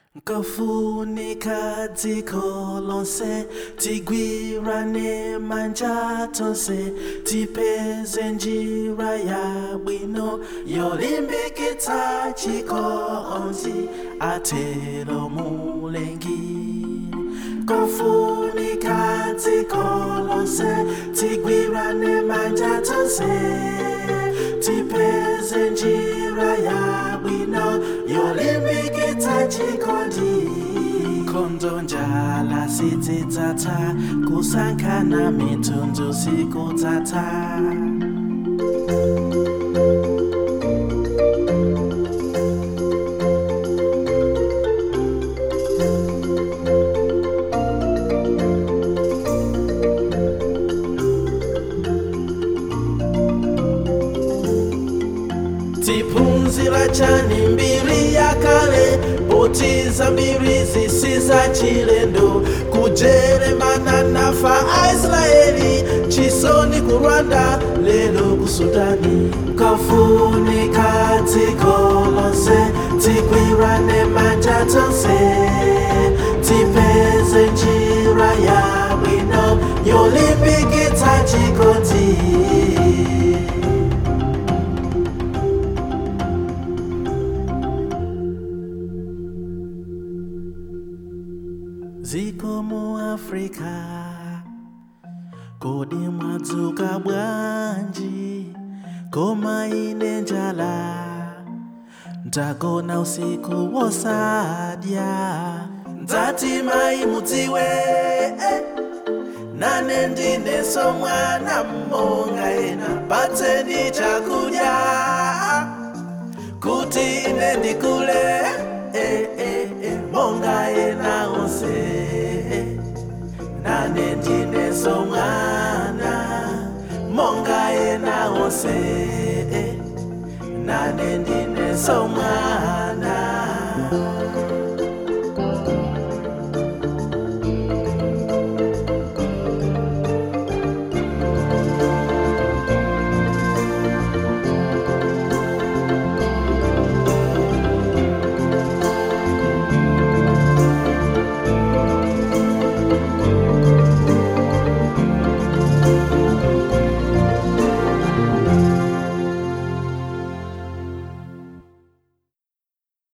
Nkofunika dziko lonse tigwirane manja tonse tipeze njira ya bwino yolimbikitsa chikondi atero mulengi Nkofunika dziko lonse tigwirane manja tonse tipeze njira ya bwino yolimbikitsa chikondi nkhondo njala sidzidzatsa kusankhana mitundu sikudzatsa tiphunzira chani mbiri yakale potiza mbiri zisiza chilendo kujeremana nafa aisraeli chisoni ku rwanda lelo ku sudani nkofunika dziko lonse tigwirane manja tonse tipeze njira ya bwino yolimbikitsa chikondi ziko mu afrika kodi mwadzuka bwanji koma ine njala ndagona usiku wosadya ndati mai mudziwe eh, nane ndineso mwana mmonga ena patseni chakudya kuti ine ndikule eh, eh, eh, monga ena onse nane ndineso mwana monga ena onse nane ndineso mwana